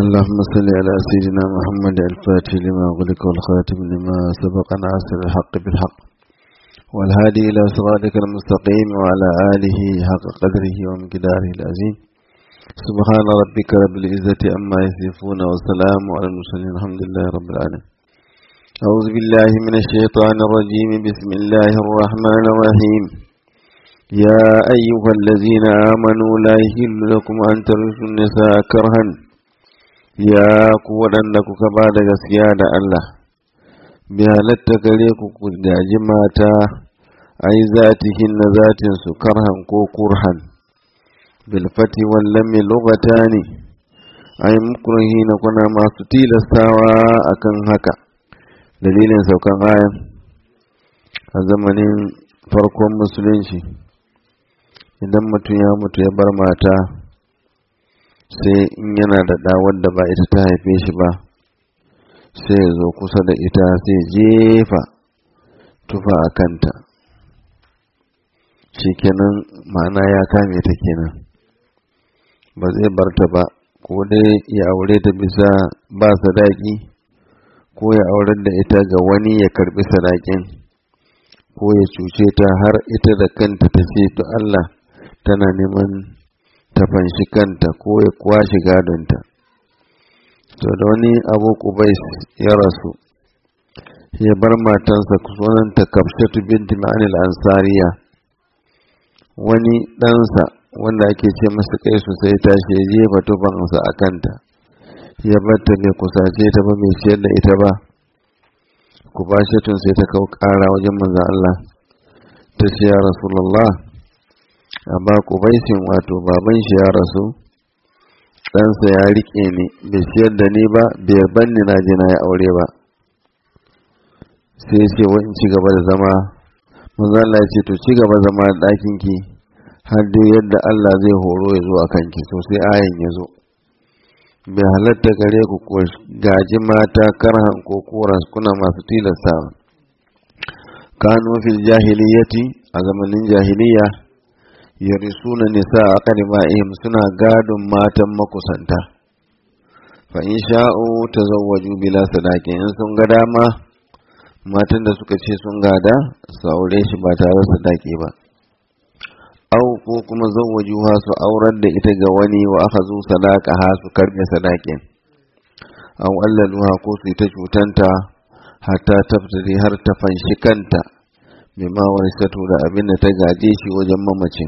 اللهم صل على سيدنا محمد الفاتح لما غلق والخاتم لما سبق ناصر الحق بالحق والهادي إلى صراطك المستقيم وعلى آله حق قدره ومقداره العظيم سبحان ربك رب العزة أما يصفون والسلام على المرسلين الحمد لله رب العالمين أعوذ بالله من الشيطان الرجيم بسم الله الرحمن الرحيم يا أيها الذين آمنوا لا يحل لكم أن ترثوا النساء كرها يا قوة لكم بعد gaskiya da Allah bi halatta gare ku ku gaji mata ai zatihin na zatin su karhan ko kurhan bil fati wal lam lugatani ai mukrahina kuna masu tilastawa akan haka dalilin saukan ayan a zamanin farkon musulunci idan mutum ya mutu ya bar mata sai in yana da ɗa wadda ba ita ta haife shi ba sai ya zo kusa da ita sai jefa tufa a kanta shikenan ma'ana ya kame ta kenan ba zai bar ta ba ko dai ya aure ta bisa ba sadaki ko ya aurar da ita ga wani ya karbi sadakin ko ya cuce ta har ita da kanta ta ce to Allah tana neman ta fanshi kanta ko ya kwashe gadonta to da wani abu kubais ya rasu ya bar matansa sunanta kafshatu binti ma'anil ansariya wani ɗansa wanda ake ce masa kai su sai tashi ya jefa tufansa a kanta ya batta bai kusace ta ba mai ciyar da ita ba ku ba tun sai ta kawo ƙara wajen manzan Allah ta ce ya rasulallah amma kubaisin wato baban shi ya rasu ɗansa ya riƙe ni bai siyar da ni ba bai banni na je na ya aure ba sai ce wa in ci gaba da zama manzo Allah ya ce to ci gaba zama da ɗakin ki har dai yadda Allah zai horo ya zo a kanki so sai ayan ya zo bai halatta gare ku ko gaji mata karhan ko koras kuna masu tilasta kanu fil jahiliyati a zamanin jahiliya yarisuna nisa a ƙariba'ihim suna gadon matan makusanta fa in sha'u tazawwaju bila sadaqin in sun ga dama matan da suka ce sun gada su aure shi ba tare sadaki ba au ko kuma zawwajuha su aurar da ita ga wani wa aka zo sadaka ha su karbe sadakin au allaluha ko su ta cutanta hatta taftari har ta fanshi kanta bima warisatu da abin da ta gaje shi wajen mamacin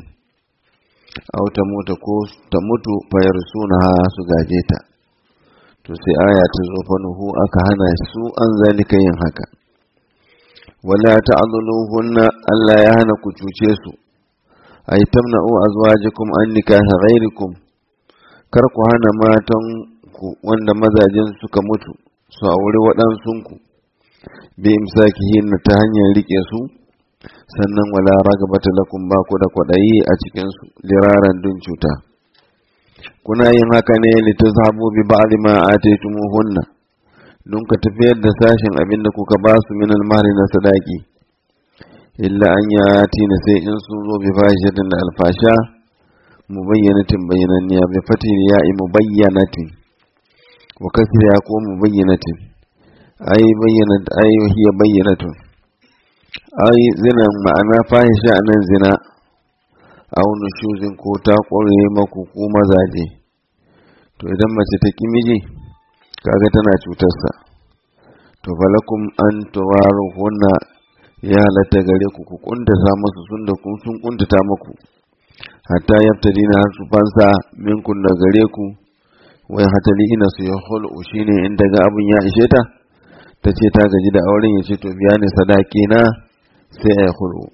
au ta mutu ko ta mutu fayar suna su gaje ta to sai aya ta zo fa nuhu aka hana su an zalika yin haka wala ta'dhuluhunna Allah ya hana ku cuce su ay tamna'u azwajakum an nikaha ghairikum kar ku hana matan ku wanda mazajin suka mutu su aure waɗansun ku bi imsakihin ta hanyar rike su sannan wala ragabata lakum ba ku da kwaɗayi a cikinsu liraran dun cuta kuna yin haka ne litazhabu bi ba'di ma ataytumuhunna dun ka tafiyar da sashin abin da kuka ba su min almahri na sadaki illa an yati na sai in sun zo bi fahishatin da alfasha mubayyanatin bayyananniya bi fatin ya'i mubayyanatin wa kasriya ko mubayyanatin ay bayyanat ay hiya bayyanatun ai zina ma'ana fahisha nan zina au nushuzin ko ta ƙware maku ko mazaje to idan mace ta ki miji kaga tana cutarsa to falakum an tuwaru hunna ya halatta gare ku ku kuntata musu sun da kun sun kuntata muku hatta yaftadina har su fansa minkun da gare ku wai hatali ina su ya hulu shine in daga abun ya ishe ta ta ce ta gaji da auren ya ce to biya ni sadaki na sai a hulu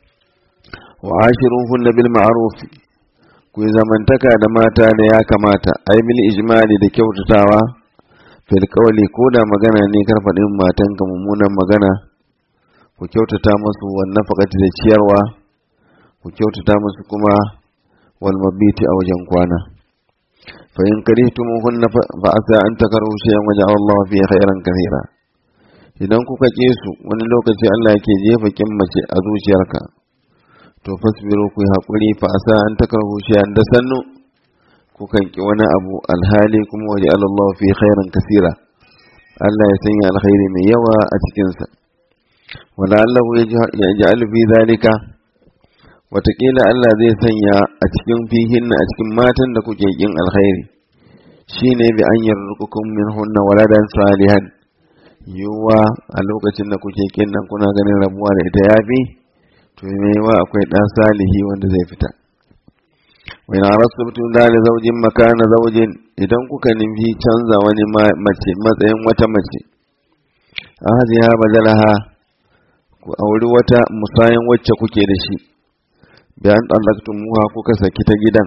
wa ashiruhunna bil ma'ruf ku zamantaka da mata da ya kamata ai bil ijmali da kyautatawa fil qawli ko da magana ne kar faɗin matan ka mummunan magana ku kyautata musu wan nafaqati da ciyarwa ku kyautata musu kuma wal mabiti a wajen kwana fa in karihtumuhunna fa asa an takaru shay'an waja'ala Allah fi khairan kathira idan kuka ƙi su wani lokaci Allah yake jefa kin mace a zuciyarka to fasbiru ku haƙuri fa asa an takarhu shay'an da sannu ko kukan ki wani abu alhali kuma waje Allah fi khairan kasira Allah ya sanya alkhairi mai yawa a cikinsa wala Allah ya ja'alu fi zalika watakila Allah zai sanya a cikin fihin a cikin matan da kuke kin alkhairi shine bi an yarzuqukum min hunna waladan salihan yuwa a lokacin da kuke kin nan kuna ganin rabuwa da ita yafi to me yawa akwai dan salihi wanda zai fita wa ina rasubtum da zaujin makana zaujin idan kuka nufi canza wani mace matsayin wata mace ahadiya badalaha ku auri wata musayin wacce kuke da shi bayan ɗallaktum muha kuka saki ta gidan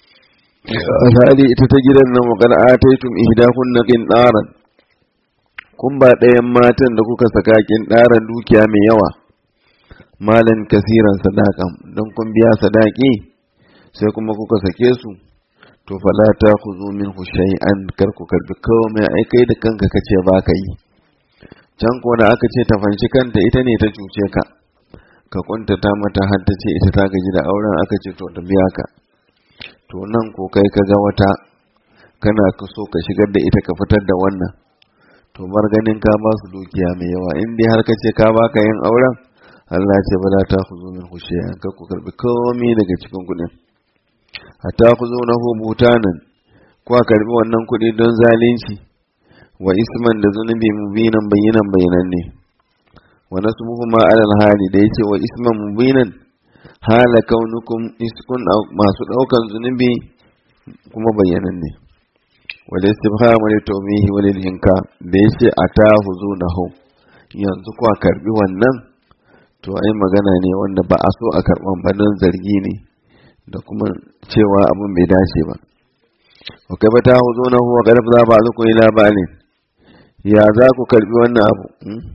alhali ita ta gidan nan wa qad ataytum ihdahunna qintaran kun ba ɗayan matan da kuka saka qintaran dukiya mai yawa malan kasiran sadakan don kun biya sadaki sai kuma kuka sake su to fala ta khuzu minhu shay'an kar ku karbi komai ai kai da kanka kace ba ka yi can ko da aka ce ta fanshi kanta ita ne ta cuce ka ka kuntata mata har ta ce ita ta gaji da auren aka ce to ta biya ka to nan ko kai ka ga wata kana ka so ka shigar da ita ka fitar da wannan to bar ganin ka ba su dukiya mai yawa in dai har ka ce ka baka yin auren Allah ce bala ta khuzu minhu shay'an kar ku karbi komai daga cikin kuɗin hatta khuzunahu butanan ko a karbi wannan kuɗi don zalunci wa isman da zunubi mubinan bayinan bayanan ne wa nasbuhu ma alal hali da yace wa isman mubinan hala kaunukum iskun masu daukan zunubi kuma bayanan ne wal istibham wal tawmihi wal inka da yace atahu zunahu yanzu ko a karbi wannan to ai magana ne wanda ba a so a karban ba don zargi ne da kuma cewa abin bai dace ba wa kai bata huzunahu wa qad za ba zuku ila balin ya za ku karbi wannan abu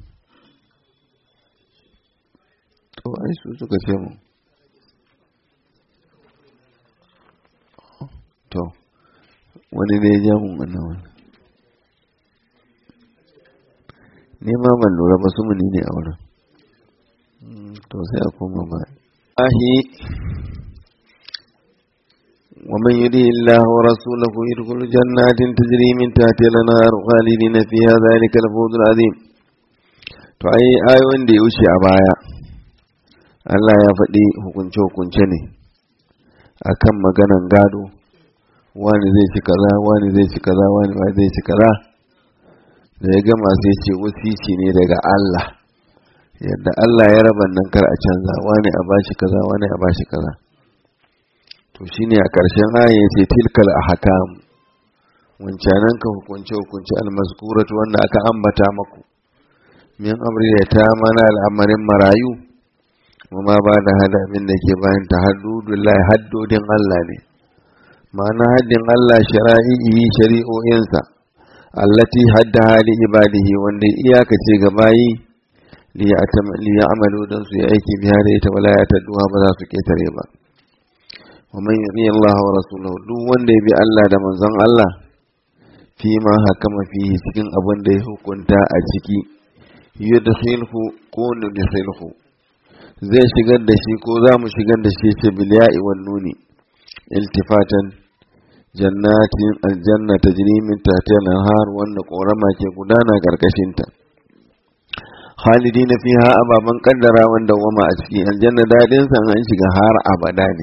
to ai su suka ce mu to wani ne ya ja mun wannan wani ne ma ban lura ba su muni ne a wurin to sai a koma ba ahi ومن يريد الله ورسوله يدخل جنات تجري من تحتها الانهار خالدين فيها ذلك الفوز العظيم to ai ayoyin da ya wuce a baya Allah ya faɗi hukunce-hukunce ne akan maganan gado wani zai ci kaza wani zai ci kaza wani ba zai ci kaza da ya gama sai ce wasici ne daga Allah yadda Allah ya raba nan kar a canza wani a bashi kaza wani a bashi kaza to shine a ƙarshen aya yace tilkal ahkam wancanan ka hukunce hukunce almazkuratu wanda aka ambata maku min amri da ta mana al'amarin marayu kuma ba da hada min da ke bayan ta haddudullahi haddodin Allah ne ma'ana haddin Allah shara'i'i shari'o'insa allati hadda hali ibadihi wanda iyakace ga bayi liya amalu don su yi aiki biya da ita wala ya tadduha ba za su ketare ba wa man yuti Allah wa rasulahu duk wanda ya bi Allah da manzon Allah fi ma hakama fihi cikin abin da ya hukunta a ciki yudkhilhu ko nudkhilhu zai shigar da shi ko za mu shigar da shi ce bil ya'i wan nuni iltifatan jannatin aljanna tajri min tahtiha al-anhar wanda korama ke gudana karkashin ta khalidina fiha ababan kaddara wanda wama a ciki aljanna dadin sa an shiga har abada ne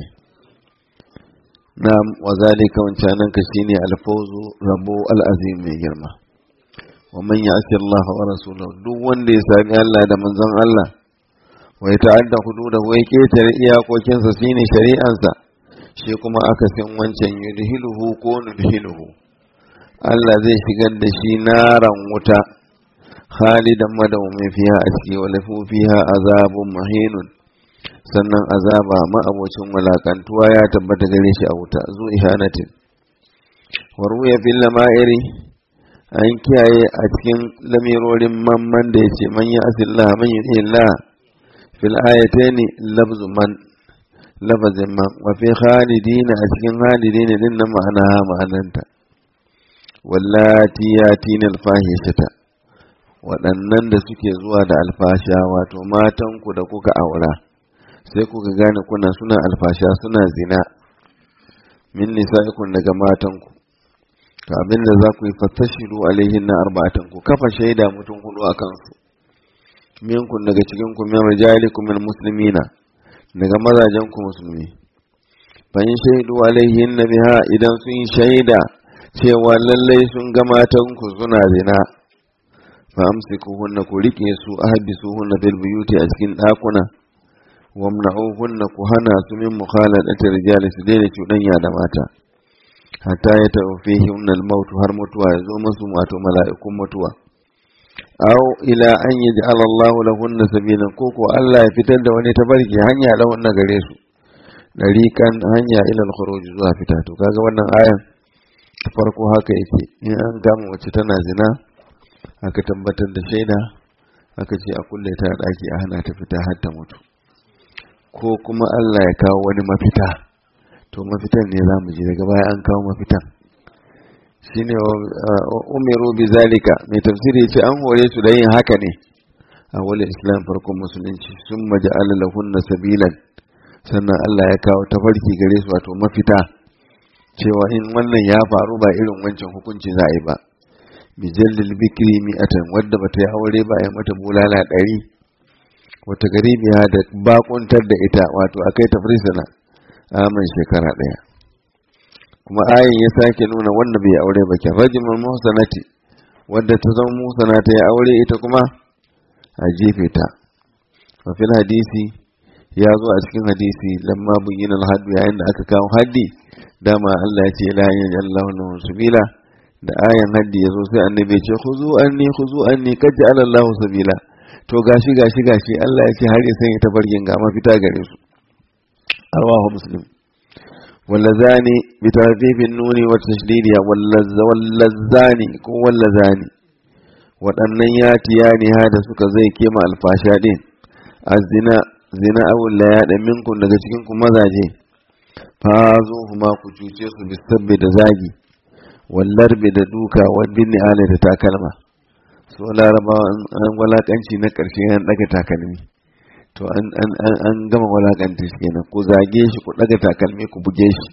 na'am wa zalika wancanan ka shine alfawzu rabo al'azim mai girma wa man ya'si Allah wa rasulahu duk wanda ya sami Allah da manzon Allah wa ya ta'adda hududahu ya ketare iyakokinsa shine shari'ansa shi kuma aka san wancan yudhiluhu ko nudhiluhu Allah zai shigar da shi naran wuta khalidan madawmin fiha a ciki wa lafu fiha azabun mahinun sannan azaba ma'abocin walakantuwa ya tabbata gare shi a wuta zu ihanatin wa ruya fil lama'iri an kiyaye a cikin lamirorin mamman da yace man ya asillah man yu'illah fil ayataini lafzu man lafazin man wa fi khalidina a cikin khalidina din nan ma'ana ma'ananta wallati yatina alfahishata waɗannan da suke zuwa da alfasha wato matanku da kuka aura sai kuka gane kuna suna alfasha suna zina min nisa'ikum daga matanku to abin da za ku yi fattashiru alaihin na arba'atan ku kafa shaida mutum hudu a kansu minkun daga cikin ku min rijalikum min muslimina daga mazajen ku musulmi fa in shaidu alaihin na biha idan sun yi shaida cewa lallai sun ga matan ku suna zina fa amsikuhunna ku rike su ahbisuhunna fil buyuti a cikin dakuna wamna'uhunna ku hana su min mukhaladati rijali su daina cuɗanya da mata hatta ya tawfihi unnal maut har mutuwa ya zo musu wato mala'ikun mutuwa aw ila an yaj'al Allahu lahunna sabilan ko ko Allah ya fitar da wani tabarki hanya lahunna gare su dariqan hanya ila al-khuruj zuwa fita to kaga wannan ayan farko haka yake in an gama wacce tana zina aka tabbatar da shaida aka ce a kulle ta daki a hana ta fita har ta mutu ko kuma Allah ya kawo wani mafita to mafitan ne za mu ji daga baya an kawo mafitan shine umiru bi zalika mai tafsiri ya ce an hore su da yin haka ne a wani islam farkon musulunci sun maja'ala lahunna sabilan sannan Allah ya kawo tafarki gare su wato mafita cewa in wannan ya faru ba irin wancan hukunci za a yi ba bijallil bikri mi'atan wadda bata yi aure ba ya mata bulala ɗari wata garibiya da bakuntar da ita wato akai ta firsana amin shekara ɗaya kuma ayin ya sake nuna wanda bai aure ba ke rajimul muhsanati wadda ta zama muhsana ta yi aure ita kuma a jefe ta wa fil hadisi ya zo a cikin hadisi lamma buyyina al-haddu yayin da aka kawo haddi dama Allah ya ce la ilaha illallah sabila da ayan haddi ya zo sai annabi ya ce khuzu anni khuzu anni kad ja'ala Allahu sabila to gashi gashi gashi Allah ya ce har ya sanya tabargin ga mafita gare su arwahu muslim wallazani bi tarfifin nuni wa tashdidi wallazani ko wallazani waɗannan ya tiyani ha da suka zai kema alfasha din azina zina awul la ya minkum daga cikin ku mazaje fa zo kuma ku cuce su bisabbi da zagi wallarbi da duka wadin ala da takalma so larabawa an walakanci na ƙarshe an daga takalmi to an gama walakanta shi kenan ku zage shi ku daga takalmi ku buge shi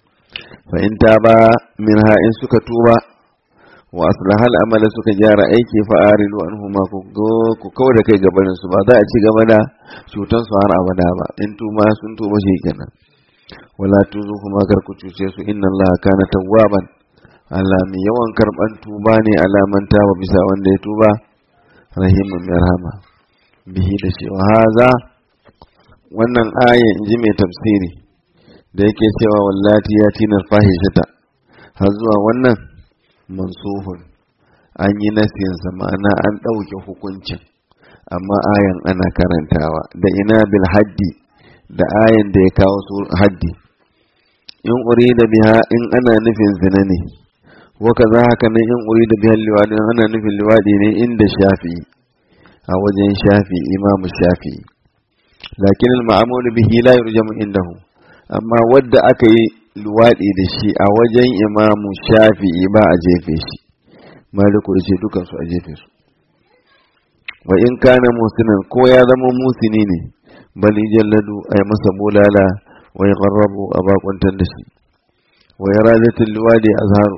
fa in ta ba min ha in suka tuba wa aslahal amala suka gyara aiki fa arilu anhuma ku ku da kai gabanin su ba za a ci gaba da cutan su har abada ba in tuba sun tuba shi kenan wala tuzu kuma kar ku cuce su inna allaha kana tawwaban Allah mai yawan karban tuba ne alaman ba bisa wanda ya tuba rahimun mai rahama bihi da cewa haza wannan aya in ji mai tafsiri da yake cewa wallati ya tinar fahishata har zuwa wannan mansuhun an yi nasiyansa ma'ana an ɗauke hukuncin amma ayan ana karantawa da ina bil haddi da ayan da ya kawo su haddi in uri da biha in ana nufin zina ne waka za haka nan in uri da bihan liwaɗi ana nufin liwaɗi ne inda shafi a wajen shafi imamu shafi lakin al-ma'amulu bihi la yurjamu indahu amma wadda aka yi luwaɗi da shi a wajen imamu shafi ba a jefe shi maliku da ce dukan su a jefe su wa in kana musinan ko ya zama musini ne bal jalladu ay masa bulala wa yaqarrabu a bakuntar da shi wa yaradatul luwadi azharu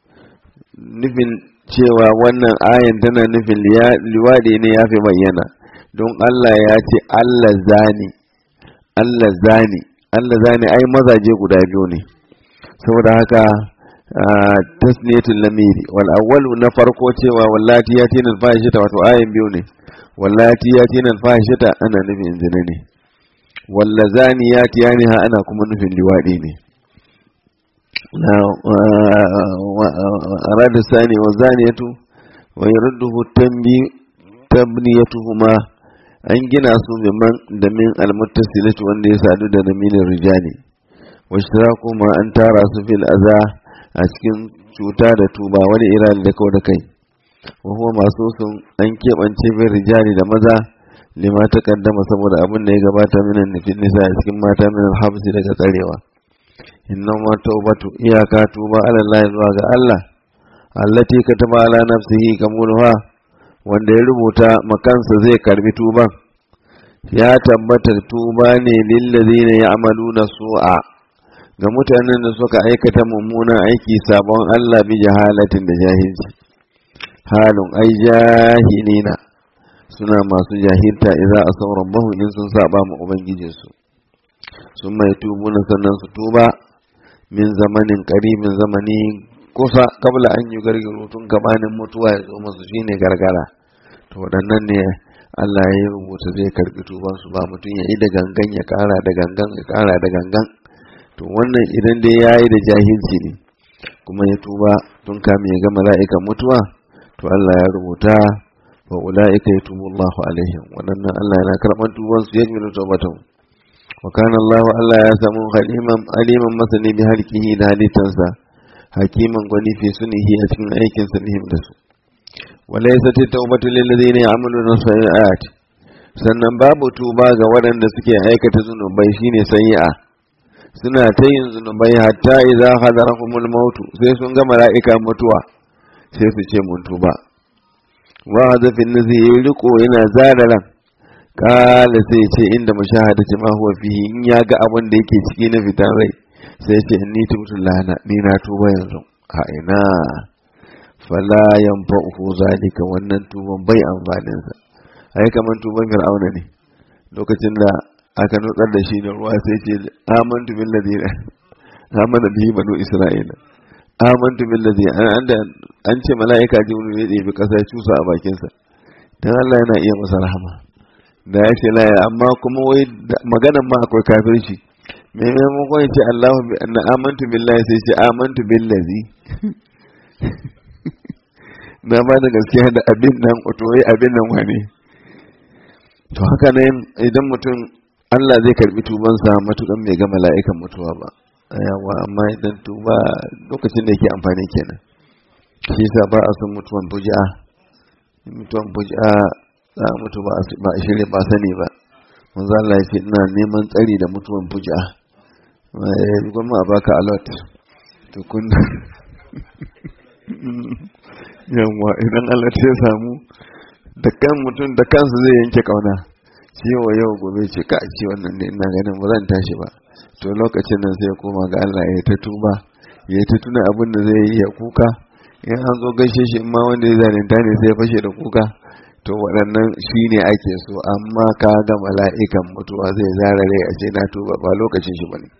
nufin cewa wannan ayan tana nufin liwaɗi ne ya fi bayyana don Allah ya ce Allah zani Allah zani Allah zani ai mazaje guda biyu ne saboda haka tasniyatul lamiri wal awwalu na farko cewa wallati yatina al fahishata wato ayan biyu ne wallati yatina al fahishata ana nufin zina ne wallazani yatiyani ha ana kuma nufin liwaɗi ne أراد الثاني والزانية ويرده التنبي تبنيتهما an gina su da min almuttasilati wanda ya sadu da naminin rijali wa kuma an tara su fil aza a cikin cuta da tuba wani irali da kau da kai wa huwa masu sun an keɓance bin rijali da maza lima ta kaddama saboda abin da ya gabata minan nufin nisa a cikin mata minan habsi daga tsarewa innama taubatu iyaka tuba ala Allah zuwa ga Allah allati kataba ala nafsihi kamulha wanda ya rubuta makansa zai karbi tuban ya tabbata tuba ne lillazina ya'maluna su'a ga mutanen da suka aikata mummunan aiki sabon Allah bi jahalatin da jahilci halin ai jahilina suna masu jahilta idza asaw rabbahu in sun saba ma ubangijinsu sun mai tubu na sannan su tuba min zamanin qaribin zamani kusa kabla an yi gargaro tun gabanin mutuwa ya zo masu shine gargara to waɗannan ne Allah ya rubuta zai karbi tuban su ba mutum ya yi da gangan ya kara da gangan ya kara da gangan to wannan idan dai ya yi da jahilci ne kuma ya tuba tun kame ya ga mala'ikan mutuwa to Allah ya rubuta wa ula'ika yatubu Allahu alaihim waɗannan Allah yana karɓar tuban su yajmilu tawbatan wa kana Allah Allah ya samu haliman aliman masani bi halqihi da halittansa hakiman gwani fi sunihi a cikin aikin sa nihim da su walaysat at-tawbatu lil ladina ya'maluna sayi'at sannan babu tuba ga waɗanda suke aikata zunubai shine sayi'a suna ta yin zunubai hatta idza hadarahumul mautu sai sun ga mala'ika mutuwa sai su ce mun tuba wa hadafin nazi ya riko yana zararan kala sai ce inda mushahadati ma huwa fihi in ya ga abin da yake ciki na fitan rai sai ce inni tubtu lana ni na tuba yanzu a ina fala yanfa'uhu zalika wannan tuban bai amfanin sa ai kaman tuban fir'auna ne lokacin da aka nutsar da shi da ruwa sai ce amantu billazi amana bihi banu isra'ila amantu billazi an an ce mala'ika jibril ya ɗebi ƙasa ya cusa a bakinsa dan Allah yana iya masa rahama da ya ce laya amma kuma wai maganan ma akwai kafirci me maimakon ya ce Allahu bi anna amantu billahi sai ce amantu billazi na ba da gaskiya da abin nan to wai abin nan wane to haka ne idan mutum Allah zai karbi tubansa matukan bai ga mala'ikan mutuwa ba yawa amma idan tuba lokacin da yake amfani kenan shi yasa ba a son mutuwan fuji'a mutuwan fuji'a za a mutu ba a shirya ba sani ba manzo Allah ya ce ina neman tsari da mutuwan fuji'a eh gwamma a baka alert to kun yawa idan Allah ya samu da kan mutum da kansa zai yanke kauna shi yau yau gobe ce ka ce wannan ne ina ganin ba zan tashi ba to lokacin nan sai ya koma ga Allah ya ta tuba ya ta tuna abin da zai yi ya kuka in an zo gaishe shi in ma wanda ya zalunta ne sai ya fashe da kuka to waɗannan shi ne ake so amma ka ga mala'ikan mutuwa zai zara rai a ce na tuba ba lokacin shi bane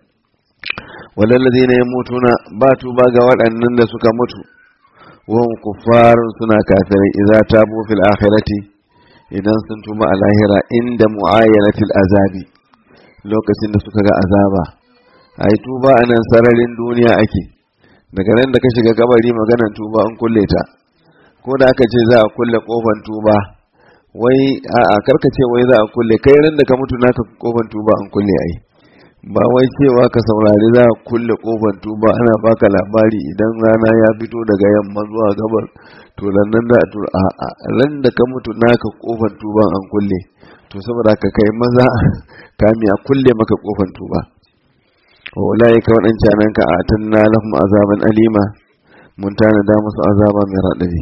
walallazi ne ya mutu na ba tuba ga waɗannan da suka mutu wahum kuffarun suna kafirai idza tabu fil akhirati idan sun tuba a lahira inda muayyanatil azabi lokacin da suka ga azaba ai tuba a nan sararin duniya ake daga nan da ka shiga kabari maganan tuba an kulle ta ko da aka ce za a kulle kofan tuba wai a karka ce wai za a kulle kai ran da ka mutu naka kofan tuba an kulle ai ba wai cewa ka saurari za a kulle kofan tuba ana baka labari idan rana ya fito daga yamma zuwa gabar to nan da a ran da ka mutu naka kofan tuban an kulle to saboda ka kai maza kami a kulle maka kofan tuba wa ulai ka wadancan nan ka atanna lahum azaban alima mun tanada musu azaba mai radadi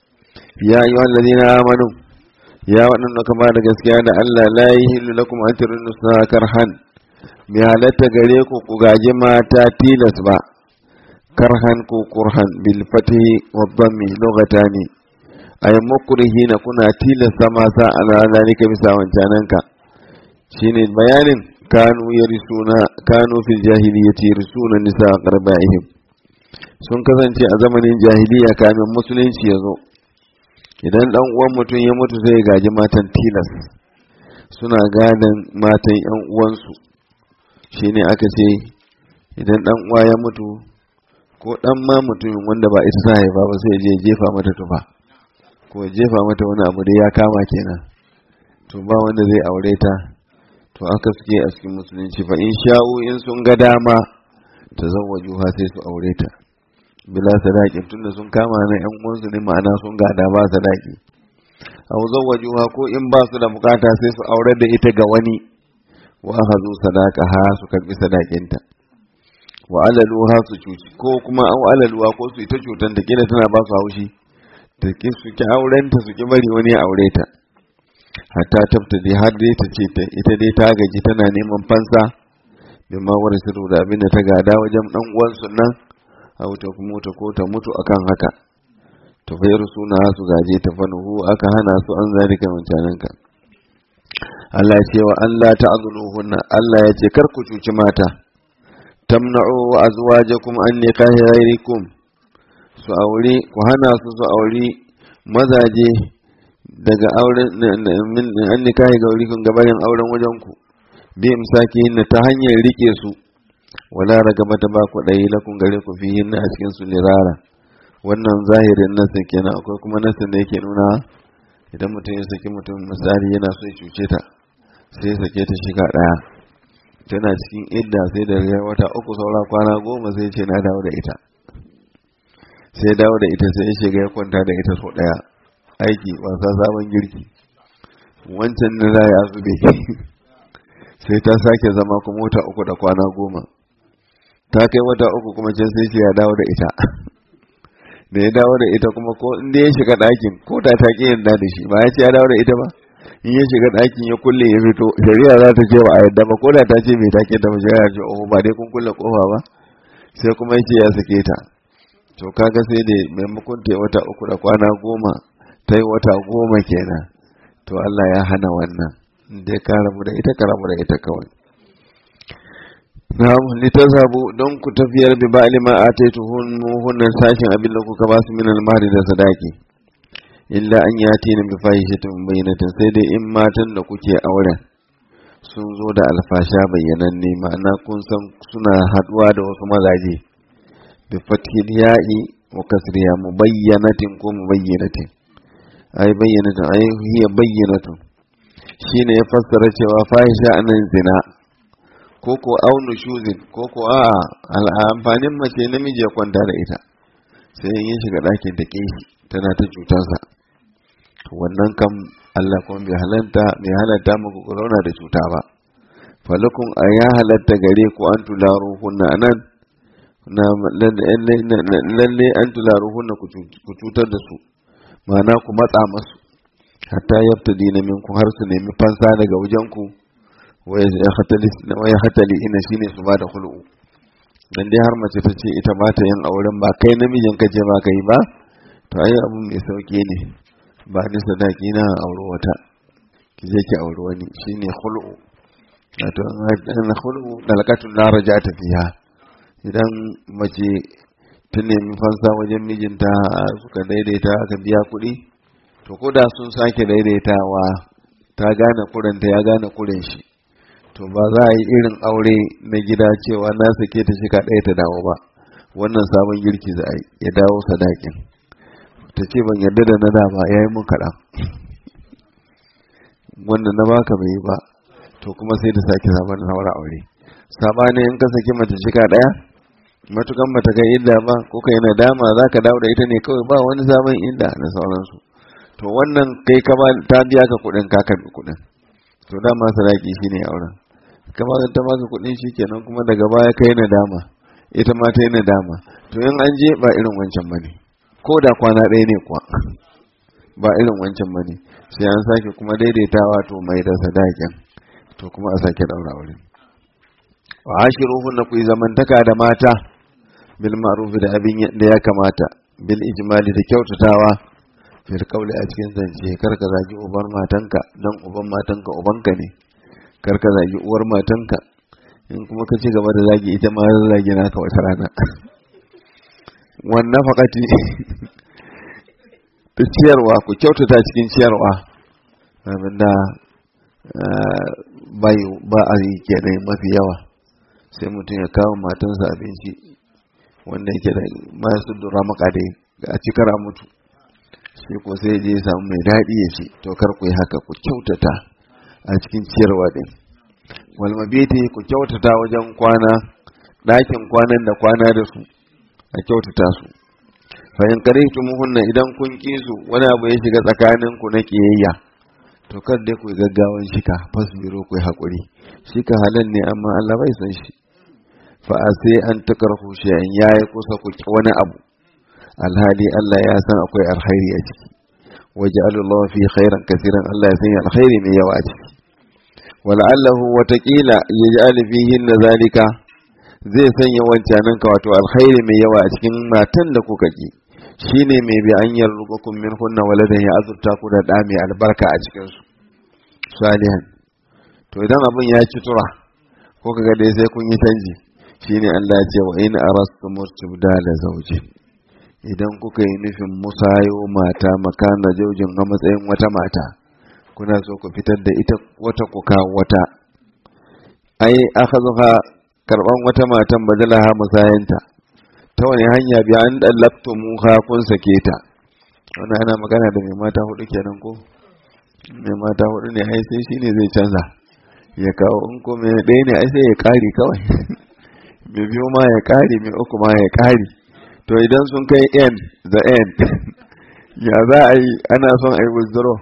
ya ayyuhal ladina amanu ya waɗanda ka da gaskiya da Allah la yahillu lakum an turinu karhan bi halatta gare ku ku gaji mata tilas ba karhan ko kurhan bil fatihi wa dhammi lughatani ay mukrihina kuna tilasta masa ala zalika bisa wancananka shine bayanin kanu yarisuna kanu fil jahiliyyati yarisuna nisa qarbaihim sun kasance a zamanin jahiliya kamin musulunci ya zo idan dan uwan mutum ya mutu sai ya gaji matan tilas suna gadon matan yan uwansu shine aka ce idan dan uwa ya mutu ko dan ma mutumin wanda ba ita ta haifa ba sai je jefa mata tufa ko jefa mata wani abu da ya kama kenan to ba wanda zai aure ta to aka suke a cikin musulunci fa in sha'u in sun ga dama ta zawwajuha sai su aure ta bila sadaqin tunda sun kama na yan uwansu ne ma'ana sun gada ba sadaqi aw zawwajuha ko in ba su da bukata sai su aure da ita ga wani wa akhadhu sadaqaha su karbi sadaqinta wa alaluha su cuci ko kuma an alaluha ko su ita cutan da kila tana ba su haushi da ki su ki auren ta su ki bari wani ya aure ta hatta tafta dai har dai ta ce ta ita dai ta gaji tana neman fansa bin ma wani sirru da abin da ta gada wajen dan uwansu nan a wuta kuma ta ko ta mutu akan haka to fa suna su gaje ta fanuhu aka hana su an zalika mutanen ka Allah ya ce wa Allah ta'zuluhunna Allah ya ce kar ku cuci mata tamna'u azwajakum an nikahi ghairikum su aure ku hana su su aure mazaje daga auren an nikahi gaurikum gabarin auren wajen ku bi imsaki na ta hanyar rike su wala ragabata ba ku dai lakun gare ku fi hinna a cikin su lirara wannan zahirin nasin kenan akwai kuma nasin da yake nuna idan mutum ya saki mutum misali yana so ya cuce ta sai ya sake ta shiga daya tana cikin idda sai da ya wata uku saura kwana goma sai ce na dawo da ita sai dawo da ita sai ya shiga ya kwanta da ita so daya aiki wasa sabon girki wancan na za ya zube sai ta sake zama kuma wata uku da kwana goma ta kai wata uku kuma can sai ce ya dawo da ita da ya dawo da ita kuma ko inda ya shiga ɗakin ko da ta ƙi yarda da shi ba ya ce ya dawo da ita ba in ya shiga ɗakin ya kulle ya fito shari'a za ta ce ba a yadda ba ko da ta ce mai take ta ba shari'a ce oh ba dai kun kulle kofa ba sai kuma ya ce ya sake ta to kaga sai da maimakon ta wata uku da kwana goma ta yi wata goma kenan to Allah ya hana wannan dai ka rabu da ita ka rabu da ita kawai na'am litazhabu don ku tafiyar bi ba'li ma ataituhun hunnan sashin abin da kuka ba su min al-mahri da sadaki illa an yati na bi fahishatin bayyinatin sai dai in matan da kuke auren sun zo da alfasha bayyananne ma'ana kun san suna haduwa da wasu mazaje bi fathil ya'i wa kasriya mubayyanatin ko mubayyinatin ai bayyanatin ai hiya bayyinatun shine ya fassara cewa fahisha anan zina ko ko aunu shuzin ko ko a amfanin mace namiji ya kwanta da ita sai yin shiga ɗakin da shi tana ta cutarsa wannan kam Allah kuma bai halatta bai halatta muku corona da cuta ba falakun a ya halatta gare ku an tularu hunna anan na lalle an tularu hunna ku cutar da su ma'ana ku matsa masu hatta yabta dina minku har su nemi fansa daga wajen ku waya hatali ina shine su ba da hulu dan dai har mace ta ce ita ba ta yin auren ba kai namijin ka je ba ka yi ba to ai abu mai sauki ne ba ni sadaki na aure wata ki je ki aure wani shine hulu wato an hulu dalakatun la rajata fiha idan mace ta nemi fansa wajen mijinta suka daidaita aka biya kuɗi to ko da sun sake daidaitawa ta gane kuranta ya gane kuren shi to ba za a yi irin aure na gida cewa na sake ta shika ɗaya ta dawo ba wannan sabon girki za a yi ya dawo sadakin ta ce ban yarda da na da ba ya yi mun kaɗan wannan na baka bai yi ba to kuma sai da sake sabon haura aure sabanin in ka saki mace shika ɗaya matukan mata kai illa ba ko kai nadama za ka dawo da ita ne kawai ba wani sabon illa da sauransu to wannan kai ka ta biya ka kuɗin ka karɓi kuɗin to dama sadaki shine auren kama ta maka kuɗin shi kenan kuma daga baya kai nadama ita ma ta yi nadama to in an je ba irin wancan bane ko da kwana ɗaya ne kuwa ba irin wancan bane sai an sake kuma daidaitawa to mai da sadakin to kuma a sake ɗaura aure wa ashiruhun na ku yi zamantaka da mata bil ma'ruf da abin da ya kamata bil ijmali da kyautatawa fil kauli a cikin zance kar ka zagi uban matanka dan uban matanka ubanka ne kar ka zagi uwar matanka in kuma ka ci gaba da zagi ita ma zai zagi naka wata rana wannan fakati ta ciyarwa ku kyautata cikin ciyarwa abinda ba a yi kenan mafi yawa sai mutum ya kawo matansa abinci wanda yake da masu dura makade a cikara mutu sai ko sai je samu mai daɗi ya ce to kar ku yi haka ku kyautata a cikin ciyarwa din wal mabiti ku kyautata wajen kwana ɗakin kwanan da kwana da su a kyautata su fa in karihtumuhunna idan kun ki su wani abu ya shiga tsakanin ku na kiyayya to kar dai ku gaggawan shika fasbiro ku yi hakuri shika halal ne amma Allah bai san shi fa sai an takarhu shay'an yayi kusa ku wani abu alhali Allah ya san akwai alkhairi a ciki waje Allah fi khairan kasiran Allah ya sanya alkhairi mai yawa a ciki wala'allahu watakila ya ji alifihin na zalika zai sanya wancanin ka wato alkhairi mai yawa a cikin matan da kuka ki shine mai bi an yarzuqukum min hunna waladan ya azurta ku da da mai albarka a cikin su salihan to idan abin ya ci tura ko kaga dai sai kun yi canji shine Allah ya ce wa in arastum istibdala zawji idan kuka yi nufin musayo mata makana jaujin a matsayin wata mata kuna so ku fitar da ita wata kuka wata ai akhadha karban wata matan badalaha musayanta ta wani hanya bi an dallaktu muha kun sake ta wannan ana magana da mai mata hudu kenan ko mai mata hudu ne ai sai shine zai canza ya kawo in ko mai ɗaya ne ai sai ya kare kawai mai biyu ma ya kare mai uku ma ya kare to idan sun kai end the end ya za a yi ana son a yi withdraw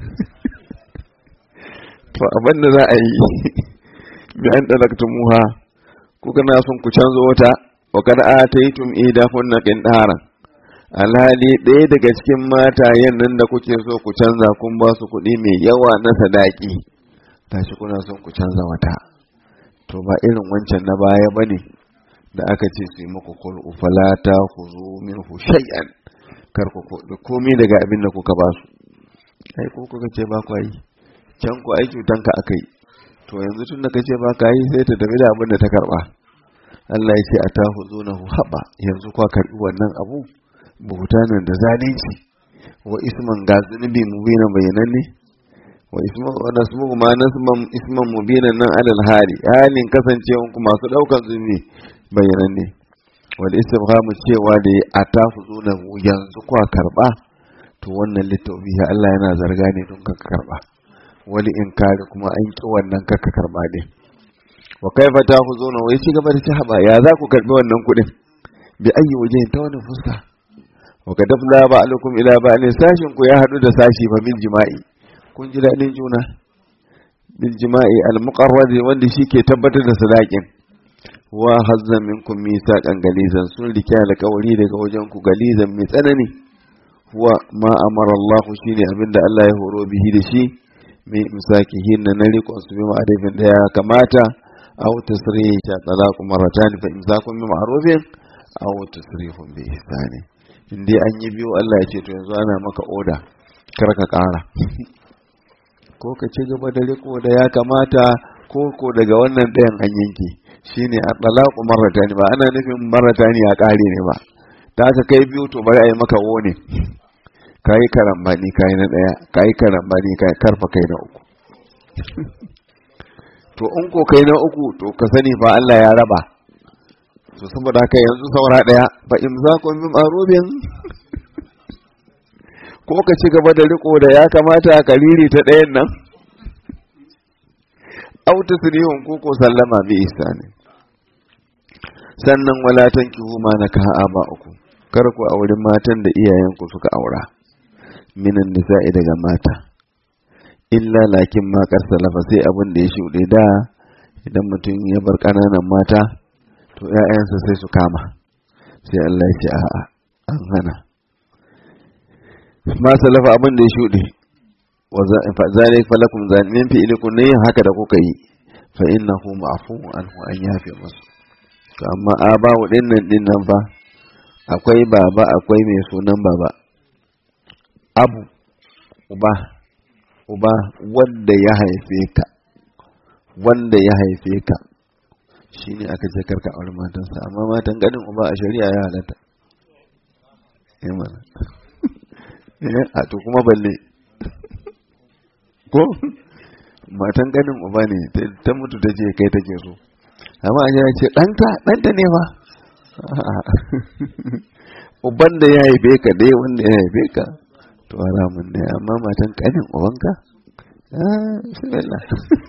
to abin da za a yi bi an dalaktu muha kuka na son ku canzo wata wa kada ataitum idahunna qintaran alhali ɗaya daga cikin matayen nan da kuke so ku canza kun ba su kuɗi mai yawa na sadaki tashi kuna son ku canza wata to ba irin wancan na baya bane da aka ce su yi muku kul'u falata ku zo minhu shay'an kar ku komai daga abin da kuka ba su ai ko kuka ce ba ku yi can ku ai cutanka akai to yanzu tun da kace ba ka yi sai ta tafi da abin da ta karba Allah ya ce a ta huzo na haɓa yanzu kwa karɓi wannan abu buhutanan da zalunci wa isman ga zunubi mubina bayananne wa isman wa nasmu ma nasman isman mubina nan alal hali halin kasancewan ku masu daukan zunubi bayananne wal istifhamu cewa da a ta huzo na yanzu kwa karɓa to wannan littafi Allah yana zarga ne don ka karɓa wani inkari kuma an ki wannan ka karɓa ne wa kaifa ta ku zona wai ci gaba da ci haba ya za ku karbi wannan kuɗin bi ayi waje ta wani fuska wa ka dafla ba alaikum ila ba ne sashin ku ya haɗu da sashi fa bil jima'i kun ji daɗin juna bil jima'i al muqarrad wanda shi ke tabbatar da sadakin wa hazza minkum misaqan galizan sun rike alƙawari daga wajen ku galizan mai tsanani huwa ma amara Allah shine abinda Allah ya horo bihi da shi mai misakihin na riƙon su bi ma'arifin da ya kamata أو تصريح طلاق مرتان فإمساك بمعروف أو تصريح بإحسان in dai an yi biyu Allah ya ce to yanzu ana maka oda kar ka ƙara ko ka ci gaba da riko da ya kamata ko ko daga wannan ɗayan an yanke shine a talaku maratani ba ana nufin maratani ya ƙare ne ba ta ka kai biyu to bari a yi maka wone kayi karambani kayi na ɗaya kayi karambani kayi karfa kai na uku to in ko kai na uku to ka sani fa Allah ya raba to saboda haka yanzu saura daya fa in za ku bi marubin ko ka ci gaba da riko da ya kamata ka riri ta ɗayan nan au tasrihun ko ko sallama bi ihsani sannan wala tankihu ma nakaha aba uku kar ku auri matan da iyayenku suka aura minan nisa'i daga mata illa lakin ma salafa sai abin da ya shuɗe da idan mutum ya bar ƙananan mata to ‘ya'yansa sai su kama sai Allah ya ce a'a an hana ma salafa abin da ya shuɗe zalik falakum zalimin fi ilikun ne haka da kuka yi fa innahu ma'fuun anhu an yafe musu to amma a ba dinnan din nan fa akwai baba akwai mai sunan baba abu uba uba wanda ya haife ka wanda ya haife ka shi ne aka ce karka aure matansa amma matan ganin uba a shari'a ya halatta a to kuma balle ko matan ganin uba ne ta mutu ta ce kai take so amma an ce ɗanta ɗanta ne ba uban da ya haife ka dai wanda ya haife ka to haramun ne amma matan kanin ubanka ah bismillah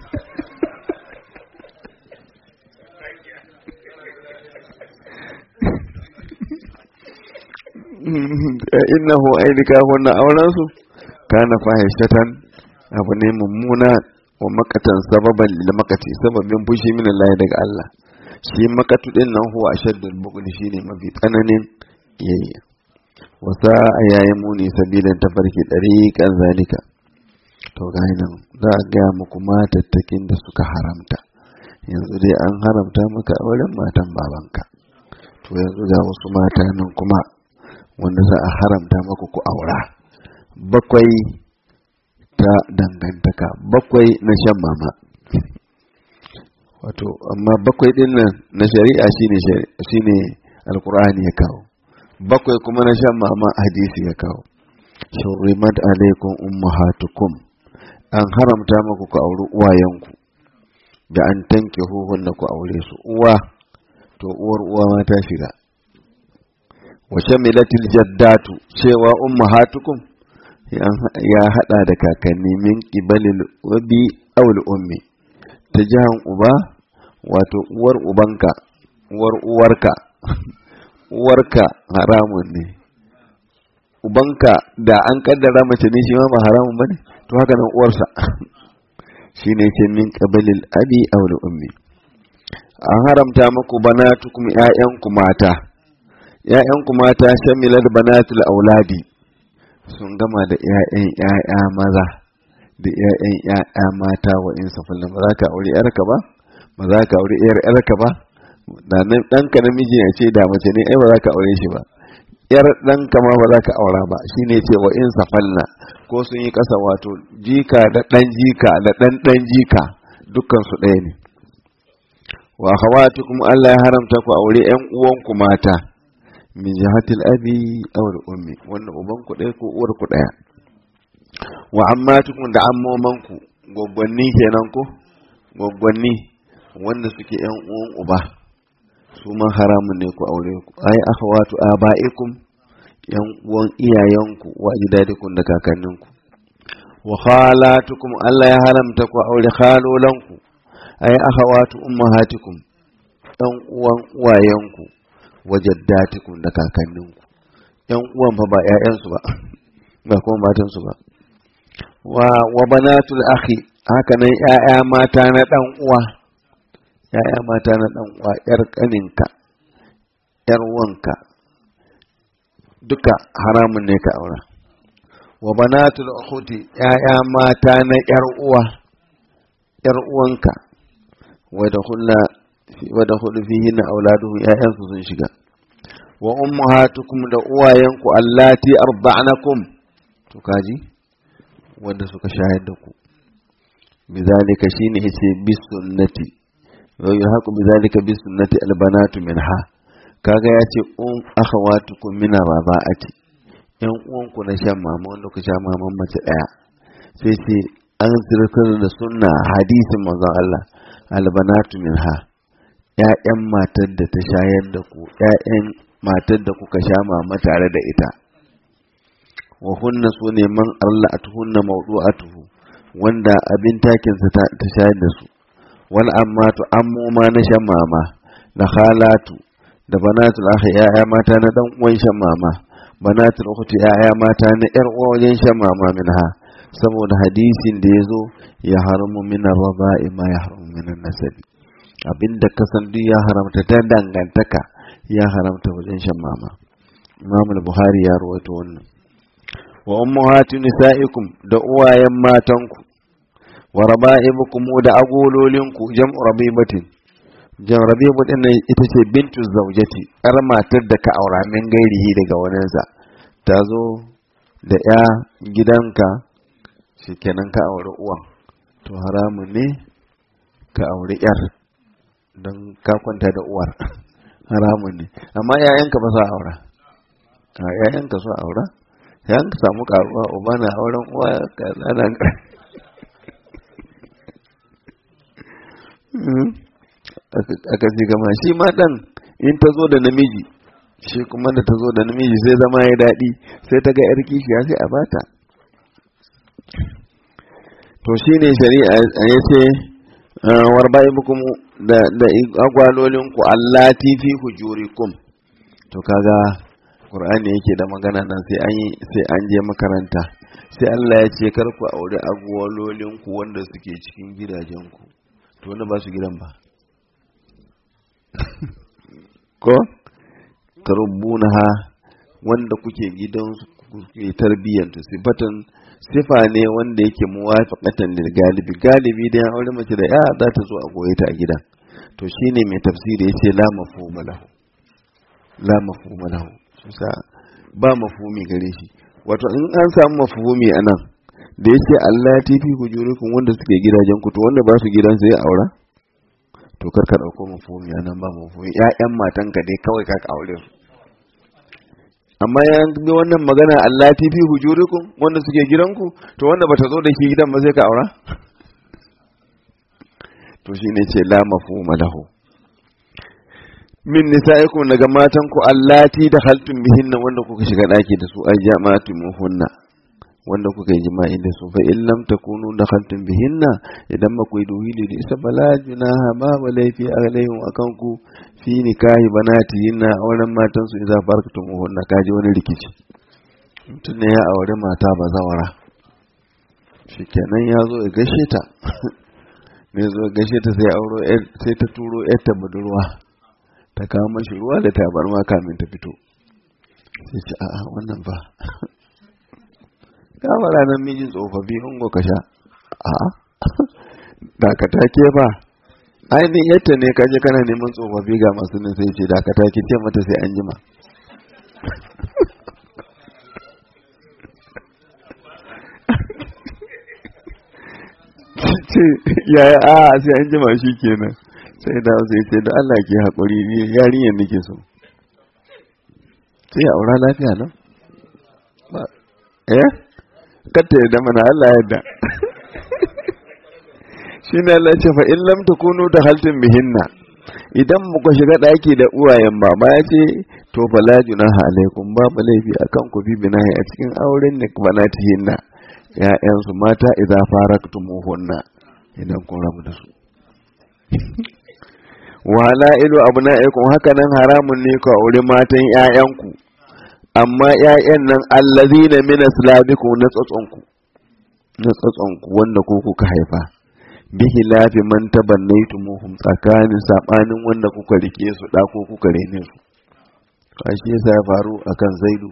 innahu aidika wannan auren su kana fahishatan abu ne mummuna wa makatan sababan lil makati sababin fushi min Allah daga Allah shi makatu din nan huwa ashaddul bughd shine mafi tsananin yayya wasa a yayin muni sabilan tafarki ɗariƙan zalika to ga nan za a gaya muku matattakin da suka haramta yanzu dai an haramta maka auren matan babanka to yanzu ga wasu mata nan kuma wanda za a haramta maka ku aura bakwai ta dangantaka bakwai na shan mama wato amma bakwai din nan na shari'a shine shine alqur'ani ya kawo bakwai kuma na shan mama hadisi ya kawo shurrimat alaikum ummahatukum an haramta muku ku auri uwayenku da an tanke huhun da ku aure su uwa to uwar uwa ma ta shiga wa shamilatil jaddatu cewa ummahatukum ya hada da kakanni min qibalil wabi awul ummi ta jihan uba wato uwar ubanka uwar uwarka uwarka haramun ne ubanka da an kaddara mace ne shi ma ba haramun bane to haka nan uwarsa shine ce min qabilil abi aw ummi an haramta muku banatukum ƴaƴanku mata ƴaƴanku mata shamilat banatul auladi sun gama da ƴaƴan ƴaƴa maza da ƴaƴan ƴaƴa mata wa in safalin ba za ka aure ƴarka ba ba za ka aure ƴar ƴarka ba da nan ɗanka namiji ya ce da mace ne ai ba za ka aure shi ba ƴar ɗanka ma ba za ka aura ba shine ce wa in safalna ko sun yi ƙasa wato jika da ɗan jika da ɗan ɗan jika dukkan su ɗaya ne wa akhawatukum Allah ya haramta ku aure ƴan uwanku mata min jihatil abi aw ummi wannan uban ku ɗaya ko uwar ku ɗaya wa ammatukum da ammomanku gwaggwanni kenan ko gwaggwanni wanda suke ƴan uwan uba su ma haramun ne ku aure ku ai akhawatu abaikum yan uwan iyayenku wa ajdadikum da kakanninku wa khalatukum Allah ya haramta ku aure khalolanku ai akhawatu ummahatikum yan uwan uwayenku wa jaddatikum da kakanninku yan uwan fa ba ƴaƴansu ba ba kuma matansu ba wa wa banatul akhi haka nan ƴaƴa mata na dan uwa ƴaƴa mata na dan uwa ƴar kaninka ƴar wanka duka haramun ne ka aura wa banatul ukhuti ƴaƴa mata na ƴar uwa ƴar uwanka wa da kullu wa da kullu fihi na auladuhu ƴaƴan su sun shiga wa ummahatukum da uwayenku allati arda'nakum to kaji wanda suka shayar da ku bizalika shine yace bis sunnati wa yahqu bizalika bis sunnati albanatu minha kaga ya ce un akhawatukum min raba'ati yan uwanku na shan mama wanda ku sha maman mace daya sai ce an zirkar da sunna hadisin manzon Allah albanatu minha ƴaƴan matar da ta shayar da ku ƴaƴan matar da kuka sha mama tare da ita wa hunna su ne man arla'atuhunna mawdu'atuhu wanda abin takinsa ta shayar da su wal ammatu ammuma na shan mama da khalatu da banatul akhi ya'ya mata na dan uwan shan mama banatul ukhti ya'ya mata na yar uwa wajen shan mama minha saboda hadisin da yazo ya haramu min ar-raba'i ma ya haramu min an-nasabi abinda ka san duk ya haramta ta dangantaka ya haramta wajen shan mama Imam al-Bukhari ya rawaito wannan wa ummahatu nisaikum da uwayen matanku wa raba'ibukum da agololinku jam'u rabibatin jan rabibu din nan ita ce bintu zaujati yar matar da ka aura min gairihi daga waninsa ta zo da ya gidanka shikenan ka aure uwan to haramun ne ka aure yar don ka kwanta da uwar haramun ne amma yayanka ba sa aura a yayanka so aura yayanka samu karuwa uba na auren uwa ka tsana aka ce gama shi ma ɗan in ta zo da namiji shi kuma da ta zo da namiji sai zama ya daɗi sai ta ga 'yar kishiya sai a bata to shi ne shari'a ya ce warba'i bukum da agwalolinku allati fi hujurikum to kaga qur'ani yake da magana nan sai an sai an je makaranta sai Allah ya ce kar ku aure agwalolinku wanda suke cikin gidajenku to wanda ba su gidan ba ko ha wanda kuke gidansu ku tarbiyyantu sifatan sifa ne wanda yake muwafiqatan lil galibi galibi da ya aure mace da ya za ta zo a goye ta a gida to shine mai tafsiri yace la mafhuma lahu la mafhuma lahu sa ba mafhumi gare shi wato in an samu mafhumi anan da yace Allah ta fi hujurikum wanda suke gidajen ku to wanda ba su gidan sai aura to kar ka dauko mafhumi anan ba mafhumi ƴaƴan matanka dai kawai ka aure su amma ya bi wannan magana Allah ta fi hujurikum wanda suke gidanku to wanda bata zo da ke gidan ba sai ka aura to shine ce la mafhuma lahu min nisa'ikum daga matan ku allati da haltun bihinna wanda kuka shiga daki da su ay jama'atu muhunna wanda kuka yi jima'i da su fa in lam takunu dakhaltum bihinna idan ba ku yi duhili da isa bala junaha ba ba laifi alaihim akan ku fi nikahi banatihinna auren matan su idza farkatum hunna kaji wani rikici mutum ne ya aure mata ba zawara shikenan ya zo ya gashe ta ne zo gashe ta sai auro sai ta turo yarta budurwa ta kawo mashi ruwa da tabarma kamin ta fito sai ce a'a wannan ba kama ranar mijin tsofaffi ungo ka sha a dakata ke ba ainihin yadda ne kaje kana neman tsofaffi ga masu nan sai ce dakata ki ce mata sai an jima ce yaya a sai an jima shi kenan sai da sai ce da Allah ke haƙuri yarinyar nake so sai aura lafiya nan ba eh kata yadda mana Allah yadda shi ne Allah ce fa in lam takunu da haltin bihinna idan muka shiga ɗaki da uwayen baba ya ce to fa la junaha alaikum babu laifi akan ku bi binahi a cikin auren ne banatihinna ya'yansu mata idza faraktumuhunna idan kun rabu da su wala ilu abna'ikum haka nan haramun ne ku aure matan ƴaƴanku amma ƴaƴan nan allazina min aslabikum na tsatsonku na tsatsonku wanda ko kuka haifa bihi lafi man tabannaytumuhum tsakanin sabanin wanda kuka rike su da ko kuka rene su kashi yasa ya faru akan zaidu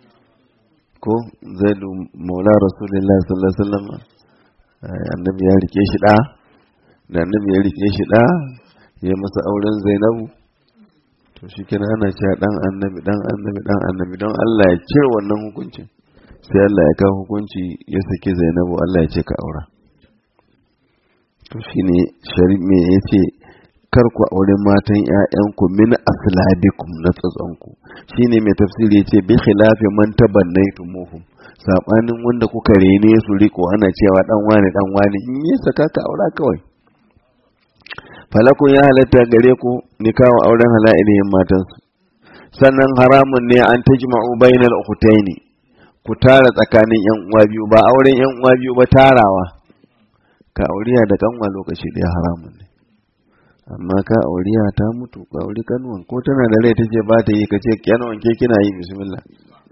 ko zaidu maula rasulullahi sallallahu alaihi wasallam annabi ya rike shi da da annabi ya rike shi da ya masa auren zainabu to shi kina ana cewa dan annabi dan annabi dan annabi don Allah ya cire wannan hukuncin sai Allah ya kawo hukunci ya saki zainabu Allah ya ce ka aura to shine sharif me yace kar ku aure matan ƴaƴanku min aslabikum na tsatsanku shine mai tafsiri yace bi khilafi man tabannaytumuhum sabanin wanda kuka rene su riko ana cewa dan wani dan wani in yi saka ka aura kawai falakun ya halatta gare ku nikawa auren hala'ilihin matansu sannan haramun ne an tajma'u bainal ukhtaini ku tara tsakanin yan uwa biyu ba auren yan uwa biyu ba tarawa ka auriya da kanwa lokaci da haramun ne amma ka auriya ta mutu ka auri kanwan ko tana da rai tace ba ta yi ka ce kanwan ke kina yi bismillah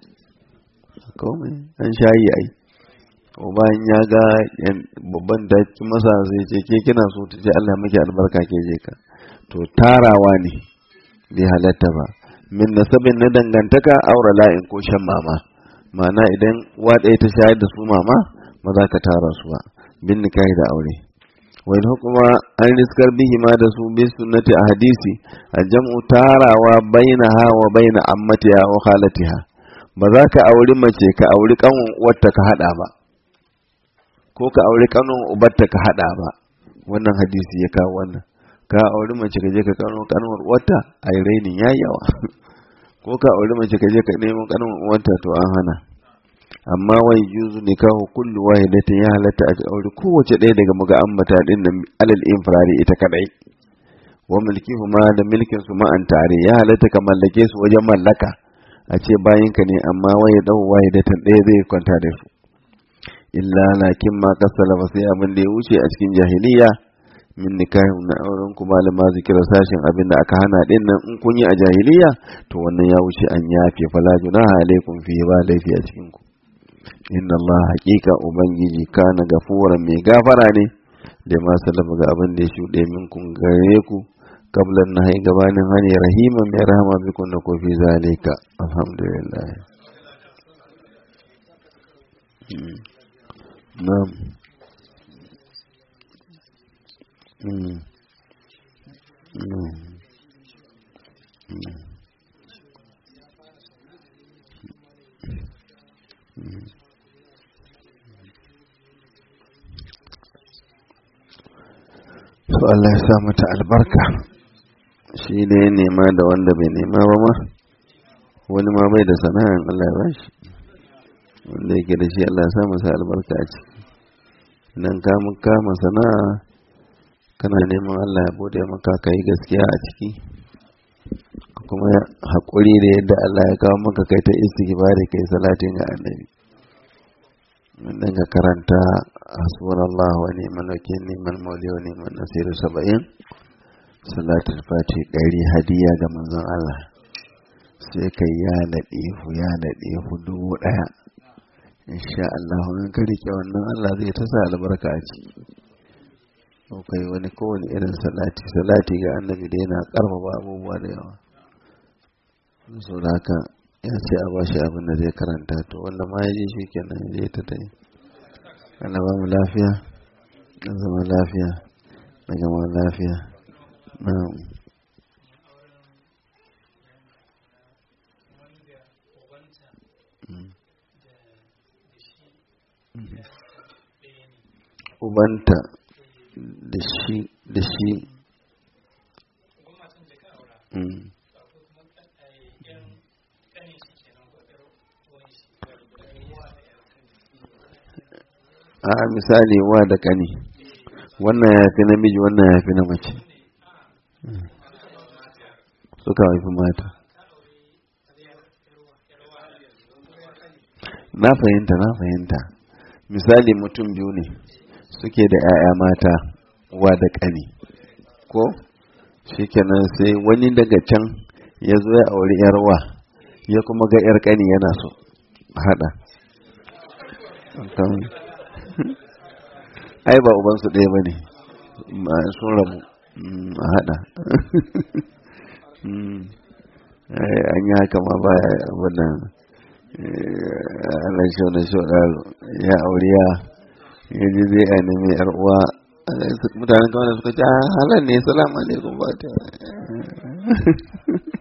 komai an shayi ai ko bayan ya ga babban da masa zai ce ke kina so ta ce Allah miki albarka ke je ka to tarawa ne bai halatta ba min nasabin na dangantaka aura la'in ko shan mama ma'ana idan uwa ɗaya ta shayar da su mama ba za ka tara su ba bin nikahi da aure wai hukuma an riskar bihi ma da su bi sunnati a hadisi a jam'u tarawa bainaha wa baina ammatiha wa khalatiha ba za ka auri mace ka auri kanwan uwarta ka hada ba ko ka auri kanwan ubarta ka hada ba wannan hadisi ya kawo wannan ka auri mace ka je ka kano kanwar uwarta a yi rainin ya yawa ko ka auri mace ka je ka nemo kanwar uwarta to an hana amma wai yuzu ne kawo kullu wahidatin ya halatta a aure kowace ɗaya daga muga ambata din nan alal infirari ita kadai wa mulkihu ma da milkin su ma'an tare ya halatta ka mallake su wajen mallaka a ce bayan ka ne amma wai ya dau wahidatan ɗaya zai kwanta da su illa lakin ma kasala ba sai abin da ya wuce a cikin jahiliya min nikahin na auren ku malama zikira sashin abin da aka hana din nan in kun yi a jahiliya to wannan ya wuce an yafe fala junaha alaikum fi ba laifi a cikin ku inna Allah haƙiƙa Ubangiji kana gafuran mai gafara ne da ma salama ga abin da ya shuɗe minkun gare ku kablan na hai gabanin hani rahima mai rahama bikun da kofi zalika alhamdulillah na'am Mm. Mm. Mm. Mm. So Allah ya sa mata albarka shi ne ya nema da wanda bai nema ba ma wani ma bai da sana'an Allah ya ba shi wanda yake da shi Allah ya sa masa albarka a ciki idan ka kama sana'a kana neman Allah ya bude maka ka yi gaskiya a ciki kuma haƙuri da yadda Allah ya kawo maka kai ta istighfari kai salatin ga annabi wannan ka karanta hasbunallah wa ni'mal wakil ni'mal mawli wa ni'mal nasir 70 salatul fati ɗari hadiya ga manzon Allah sai kai ya ladifu ya ladifu dubu ɗaya insha Allah in ka rike wannan Allah zai ta sa albarka a ciki kai wani kowane irin salati salati ga annabi da yana karfafa abubuwa da yawa so da haka ya ce a bashi abin da zai karanta to wanda ma ya ji shi kenan ya je ta dai ana ba mu lafiya na zama lafiya na gama lafiya na ubanta da shi da shi a misali wa da kani wannan ya fi namiji wannan ya fi na mace suka haifi mata na fahimta na fahimta misali mutum biyu ne suke da 'ya'ya mata wa da ƙani ko shikenan sai wani daga can ya zo ya auri 'yarwa ya kuma ga 'yar ƙani yana so haɗa ai ba ubansu ɗaya ba ne sun rabu a haɗa an yi haka ma ba wannan Allah shi wani shi ya auri ya yaji zai a nemi yar uwa mutanen kawai suka ce halar ne salamu alaikum ba ta